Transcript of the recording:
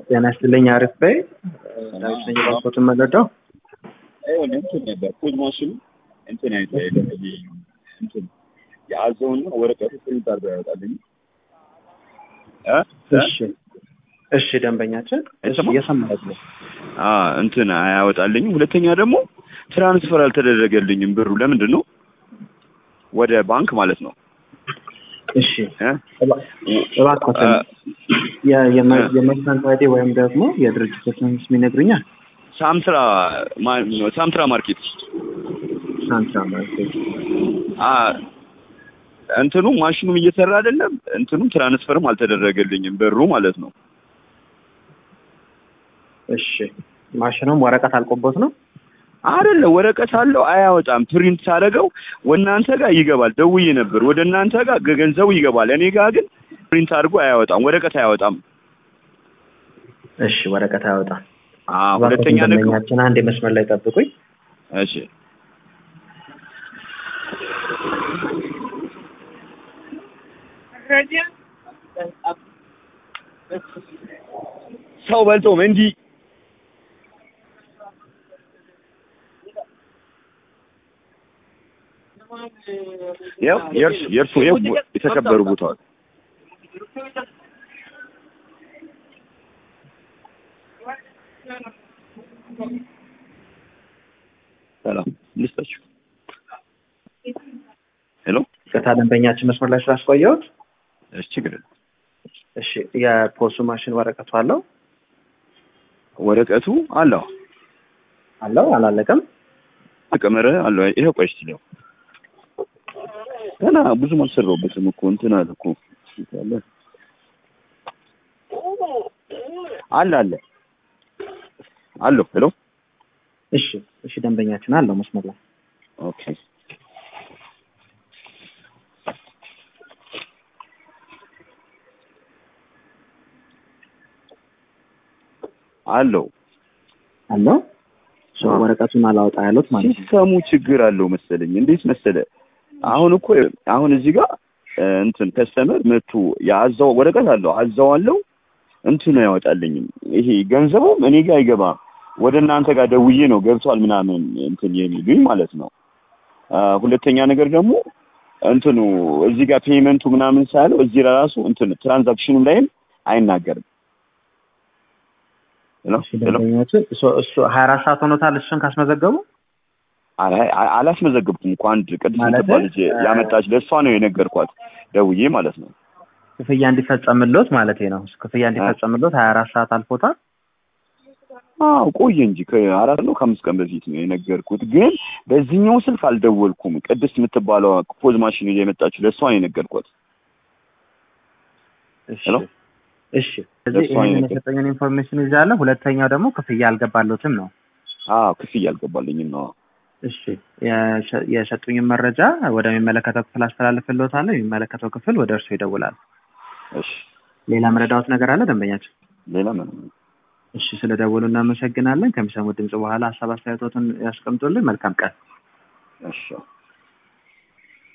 ጤና ይስጥልኝ። አሪፍ በይ ዳዊት ነኝ። ባንኮትን መረዳው እንትን ነበር ፖዝ ማሽኑ እንትን አይተ እንትን የአዘውና ወረቀቱ ፕሪንት አድርገው ያወጣልኝ። እሺ እሺ፣ ደንበኛችን እሺ፣ አይሰማም? እየሰማሁት ነው። አ እንትን አያወጣልኝም። ሁለተኛ ደግሞ ትራንስፈር አልተደረገልኝም ብሩ ለምንድን ነው? ወደ ባንክ ማለት ነው። እሺ እ? እባ- እባክዎትን የ- የመ- የመርሳንት አይዲ ወይም ደግሞ የድርጅቶችን ስም ይነግሩኛል? ሳምትራ ማ- ሳምትራ ማርኬት ሳንትራ ማርኬት። አ እንትኑ ማሽኑም እየሰራ አይደለም። እንትኑም ትራንስፈርም አልተደረገልኝም ብሩ ማለት ነው። እሺ ማሽኑም ወረቀት አልቆቦት ነው? አይደለም ወረቀት አለው አያወጣም። ፕሪንት ሳደርገው ወደ እናንተ ጋር ይገባል። ደውዬ ነበር ወደ እናንተ ጋር ገ- ገንዘቡ ይገባል። እኔ ጋር ግን ፕሪንት አድርጎ አያወጣም፣ ወረቀት አያወጣም። እሺ ወረቀት አያወጣም። አ ሁለተኛ እባክዎትን ነገር ደንበኛችን አንድ የመስመር ላይ ጠብቁኝ። እሺ ሰው በልቶም እንዲህ ያው የእርሱ የእርሱ ያው የተከበሩ ቦታዎች ሰላም ልስጣችሁ። ሄሎ ቅርታ ደንበኛችን መስመር ላይ ስላስቆየሁት። እሺ ችግር የለም። እሺ የፖሱ ማሽን ወረቀቱ አለው ወረቀቱ አለው አለው አላለቀም? ተቀመረ አለው። ይሄው ቆይ እስኪ ነው ገና ብዙም አልሰራሁበትም እኮ እንትን አለ እኮ አለ አለ አለ አሎ ሄሎ እሺ እሺ ደንበኛችን አለው መስመር ላይ ኦኬ አለው አለው ሶ አዎ። ወረቀቱን አላወጣ ያሉት ማለት ነው። ሲስተሙ ችግር አለው መሰለኝ። እንዴት መሰለ አሁን እኮ አሁን እዚህ ጋር እ፣ እንትን ከስተመር መቱ የአዛው ወረቀት አለው አዛው አለው እንትኑ ያወጣልኝም ይሄ ገንዘቡም እኔ ጋር አይገባ ወደ እናንተ ጋር ደውዬ ነው ገብቷል ምናምን እንትን የሚሉኝ ማለት ነው። አ፣ ሁለተኛ ነገር ደግሞ እንትኑ እዚህ ጋር ፔመንቱ ምናምን ሳያለው እዚህ ራሱ እንትን ትራንዛክሽኑ ላይም አይናገርም። ሄሎ እሺ ሄሎ ደንበኛችን እሱ እሱ ሀያ አራት ሰዓት ሆኖታል እሱን ካስመዘገቡ አላ- አ- አላስመዘገብኩም እኮ አንድ ቅድስት ማለት የምትባል ልጅ እ- ያመጣች ለእሷ ነው የነገርኳት ደውዬ ማለት ነው። ክፍያ እንዲፈጸምሎት ማለት ነው። ክፍያ እንዲፈጸምሎት ሀያ አራት ሰዓት አልፎታል። አዎ ቆየ እንጂ ከአራት ነው ከአምስት ቀን በፊት ነው የነገርኩት። ግን በዚህኛው ስልክ አልደወልኩም። ቅድስት የምትባለው ፖዝ ማሽን ይዛ የመጣችው ለእሷ ነው የነገርኳት። እሺ ሄሎ? እሺ ስለዚህ ለእሷ ይህንን አይነት- የሰጠኝን ኢንፎርሜሽን ይዛለሁ። ሁለተኛው ደግሞ ክፍያ አልገባሎትም ነው። አዎ ክፍያ አልገባልኝም ነው። እሺ የሸ- የሰጡኝን መረጃ ወደሚመለከተው ክፍል አስተላልፍልዎታለሁ። የሚመለከተው ክፍል ወደ እርሱ ይደውላል። እሺ ሌላ መረዳዎት ነገር አለ ደንበኛችን? ሌላ ምን? እሺ ስለ ደወሉ እናመሰግናለን። ከሚሰሙት ድምጽ በኋላ ሀሳብ አስተያየቶትን ያስቀምጡልን። መልካም ቀን። እሺ